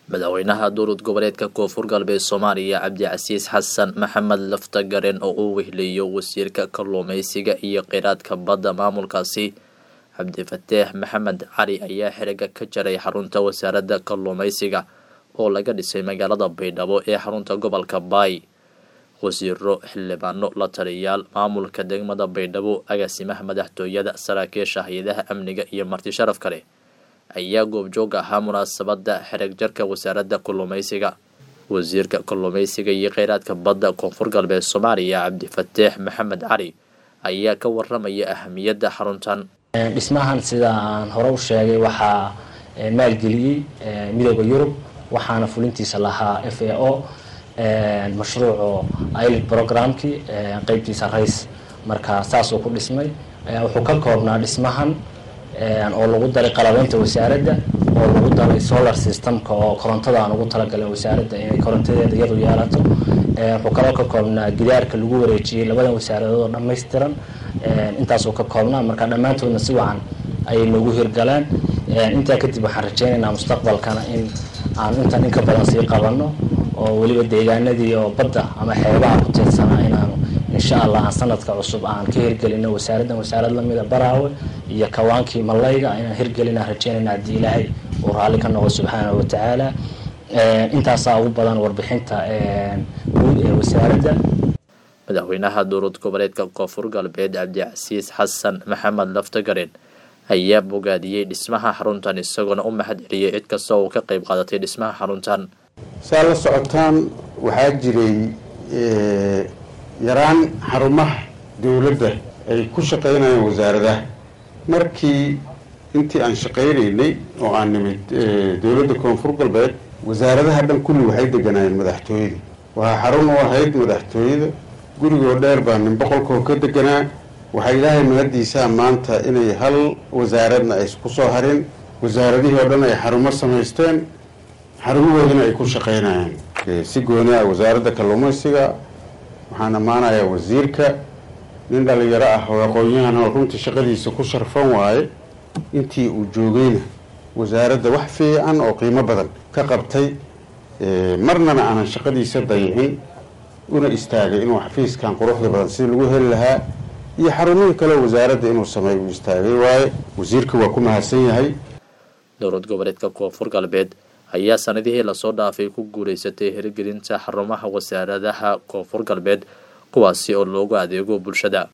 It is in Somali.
madaxweynaha dowlad goboleedka koonfur galbeed soomaaliya cabdicasiis xasan maxamed laftagaren oo uu wehleeyo wasiirka kalluumeysiga iyo kheyraadka badda maamulkaasi cabdifataax maxamed cali ayaa xiriga ka jaray xarunta wasaaradda kalluumeysiga oo laga dhisay magaalada baydhabo ee xarunta gobolka baay wasiiro xildhibaano la taliyaal maamulka degmada baydhabo agaasimaha madaxtooyada saraakiisha hay-adaha amniga iyo marti sharaf kale ayaa goobjoog ahaa munaasabada xereg jarka wasaaradda kalluumeysiga wasiirka kalluumeysiga iyo kheyraadka badda koonfur galbeed soomaaliya cabdifataax maxamed cali ayaa ka waramaya ahamiyadda xaruntan dhismahan sida aan hore u sheegay waxaa maalgeliyey midooda yurub waxaana fulintiisa lahaa f a o mashruuco ilid programkii qeybtiisa rays marka saasuu ku dhismay wuxuu ka koobnaa dhismahan oo lagu daray qalabeynta wasaaradda oo lagu daray solar systemka oo korontada aan ugu talagalin wasaaradda inay korontadeeda iyadu yeelato wuxuu kaloo ka koobnaa gidaarka lagu wareejiyey labadan wasaaradood oo dhammaystiran intaasuu ka koobnaa marka dhammaantoodna si wacan ayay noogu hirgaleen intaa kadib waxaan rajeynaynaa mustaqbalkana in aan intan in ka badan sii qabano oo weliba deegaanadii oo badda ama xeebaha ku tiirsanaa inaanu insha allah aan sanadka cusub aan ka hirgelino wasaaraddan wasaarad lamida baraawe iyo kawaankii malayga inaan hirgelinaan rajeynayna haddii ilaahay uu raalli ka noqo subxaanahu watacaala intaasaa ugu badan warbixinta guud ee wasaaradda madaxweynaha dowlad goboleedka koonfur galbeed cabdicasiis xasan maxamed laftagaren ayaa bogaadiyey dhismaha xaruntan isagoona u mahad celiyey cid kasta oo ka qeyb qaadatay dhismaha xaruntan saa la socotaan waxaa jiray yaraan xarumaha dowladda ay ku shaqaynayeen wasaaradaha markii intii aan shaqaynaynay oo aan nimid dowladda koonfur galbeed wasaaradaha dhan kulli waxay deganaayeen madaxtooyada waxaa xarun u ahayd madaxtooyada gurigoo dheer baa nin boqolkoo ka deganaa waxaa ilaahay mahadiisaa maanta inay hal wasaaradna ay isku soo harin wasaaradihii oo dhan ay xarumo samaysteen xarumahoodana ay ku shaqaynayaan si gooni ah wasaaradda kalluumaysiga waxaan ammaanayaa wasiirka nin dhalinyaro ah oo aqoon-yahan oo runtii shaqadiisa ku sharfan waaye intii uu joogayna wasaaradda wax fiican oo qiimo badan ka qabtay marnana aanan shaqadiisa dayicin una istaagay inuu xafiiskan quruxda badan sidii lagu heli lahaa iyo xarumihii kale wasaaradda inuu sameey uu istaagay waaye wasiirka waa ku mahadsan yahay dowlad goboleedka koonfur galbeed ayaa sanadihii lasoo dhaafay ku guuleysatay hirgelinta xarumaha wasaaradaha koonfur galbeed kuwaasi oo loogu adeego bulshada